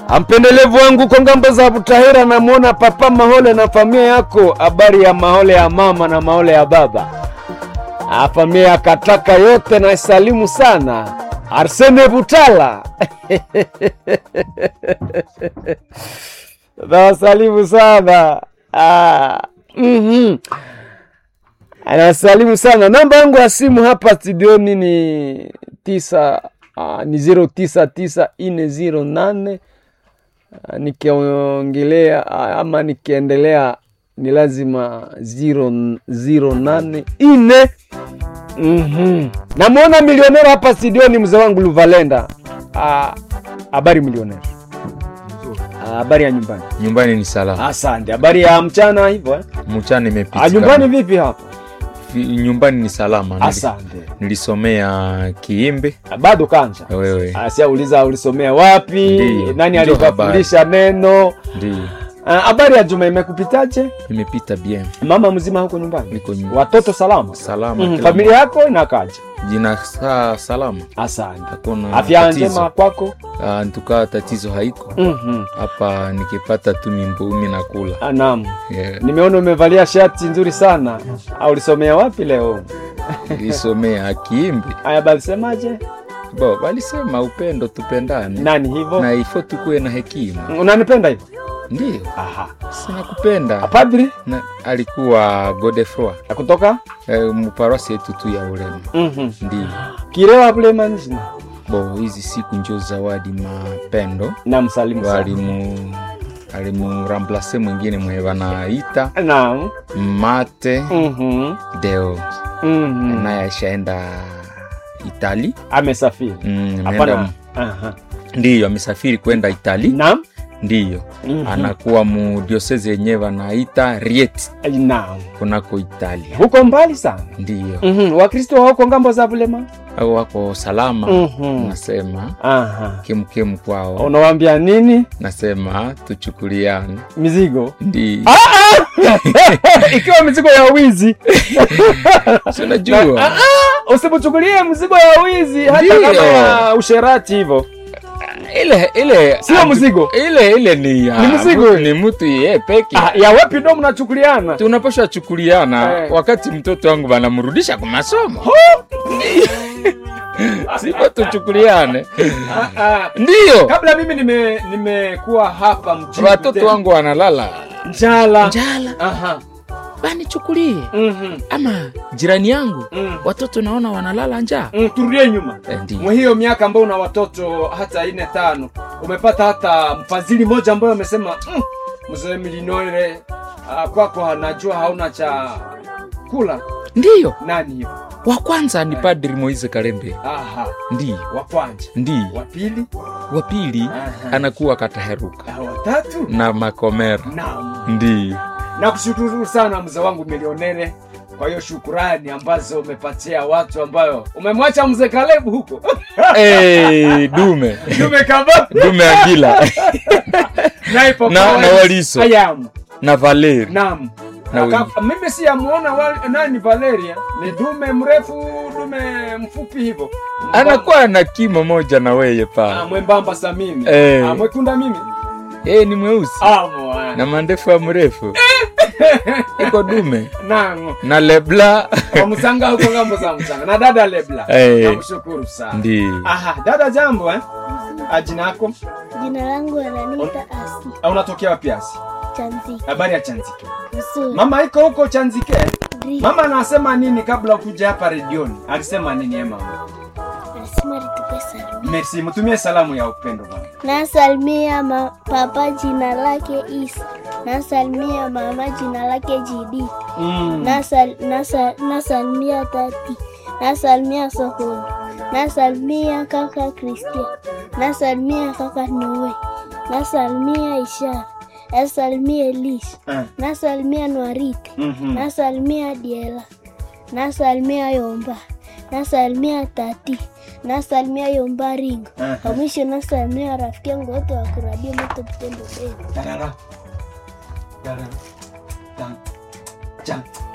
Ampendelevu wangu kwa ngambo za Butahira, namwona Papa Mahole na familia yako. Habari ya Mahole ya mama na Mahole ya baba, Ah, familia ya Kataka yote naisalimu sana. Arsene Butala nawasalimu sana ah, mhm. Anasalimu sana. Namba yangu ya simu hapa studioni ni tisa uh, ni zero tisa tisa ine zero nane uh, nikiongelea uh, ama nikiendelea ni lazima zero, zero nane ine mm-hmm. Namwona milionera hapa studioni, mzee wangu Luvalenda. Ah, Habari milionera, Ah, habari ya nyumbani? Nyumbani ni salama. Asante. Habari ya mchana hivyo eh? Mchana imepita. Ah, nyumbani vipi hapa? Vi- nyumbani ni salama. Nili- Asante. Nilisomea Kiimbe. Ah, Bado kanja Wewe asiauliza ulisomea wapi Ndiyo, nani ndio alikufundisha neno ndio Ah, habari ya juma imekupitaje imepita bien. mama mzima huko nyumbani Niko nyumbani. watoto salama Salama. mm, kila familia yako inakaje mtu. Jina saa salama. asante Hakuna afya tatizo. njema kwako Ah, ntukaa tatizo haiko. Mhm. Hapa nikipata tu mimbumi na kula. Ah, naam Yeah. nimeona umevalia shati nzuri sana au ulisomea wapi leo Nilisomea Kiimbe. aya balisemaje Bo, walisema upendo tupendane. nani hivyo Na ifo tukuwe na hekima. unanipenda hivyo Ndio. aha Sina kupenda. padri Na, alikuwa Godefroy. kutoka Eh, muparwasi yetu tu ya Urema. Mhm. Ndio. kirewa bulemanizina Bo, hizi siku njo zawadi mapendo na msalimu sana walimu alimuramplase mwingine mwe wanaita naam mate Mhm. deo Mhm. naye aishaenda Itali amesafiri mm, hapana ameenda- Aha. ndiyo amesafiri kwenda Itali naam ndiyo Mhm. anakuwa mu diosese yenyewe wanaita Rieti naam kunako Italia huko mbali sana ndiyo Mhm. wakristo wako ngambo za bulema au wako salama Mhm. nasema Aha. kemkemu kwao unawambia nini nasema tuchukuliane mizigo ndi ikiwa mizigo ya wizi Si unajua Ah, ah, usimuchukulie mzigo ya wizi hata Ndiyo. kama ya usherati hivyo ile ile Sio atu- mzigo. ile ile ni ya Ni mzigo mtu- ile. ni mtu ye peke ah, ya wapi ndo mnachukuliana tunapasha chukuliana Eh. wakati mtoto wangu wanamrudisha kwa masomo sipo tuchukuliane Ah, ah. ndiyo kabla mimi nime- nimekuwa hapa mjini watoto Butembo. wangu wanalala njala njala Aha. banichukulie Mhm. ama jirani yangu Mm. watoto naona wanalala njaa Mm, turudie nyuma Eh, ndiyo. mwa hiyo miaka ambayo una watoto hata ine tano umepata hata mfadhili mmoja ambayo amesema mm, mzee milinore uh, kwako anajua hauna cha kula ndiyo nani hiyo wa kwanza ni padri moise kalembe aha ndiyo wa kwanza ndiyo wa pili wa pili Aha. anakuwa kataheruka na watatu na makomera naam ndiyo nakushukuru sana mzee wangu milionere kwa hiyo shukurani ambazo umepatia watu ambayo umemwacha mzee kalebu huko hey, dume tumekaba dume agila naipo Na- na Waliso. ayamu na valeri Naam. Na Aka- mimi siyamuona wali- nani Valeria ni dume mrefu dume mfupi hivyo anakuwa na kimo moja na weye Ah, pale mwembamba sa mimi Eh. Ah, mwekunda mimi hey, ni mweusi Ah, mwa- na mandefu ya mrefu iko dume Naam. na lebla Kwa msanga huko ngambo za msanga na dada Lebla Eh. namshukuru sana ndi aha dada jambo eh Ah, jina yako Jina langu ananiita Asi Ah, unatokea wapi asi Chanziki habari ya Chanzike Msuri mama iko huko Chanzike Dri mama anasema nini kabla kuja hapa redioni alisema nini eh mama Anasema litupe salimia merci mtumie salamu ya upendo bwana Nasalimia ma, papa jina lake Isa Nasalimia mama jina lake Jidi mm. Nasal, nasa, Nasalimia tati Nasalimia Sokoni Nasalimia kaka Christian Nasalimia kaka Noe Nasalimia Ishara Nasalimia Elisha Ah. Nasalimia Nwarite Mhm. nasalimia Diela, nasalimia Yomba, nasalimia Tati, nasalimia Yomba Ringo. Aha. Kwa mwisho nasalimia rafiki yangu wote wa kuradio moto Butembo Beni. Darara. Darara. Dan. Jan.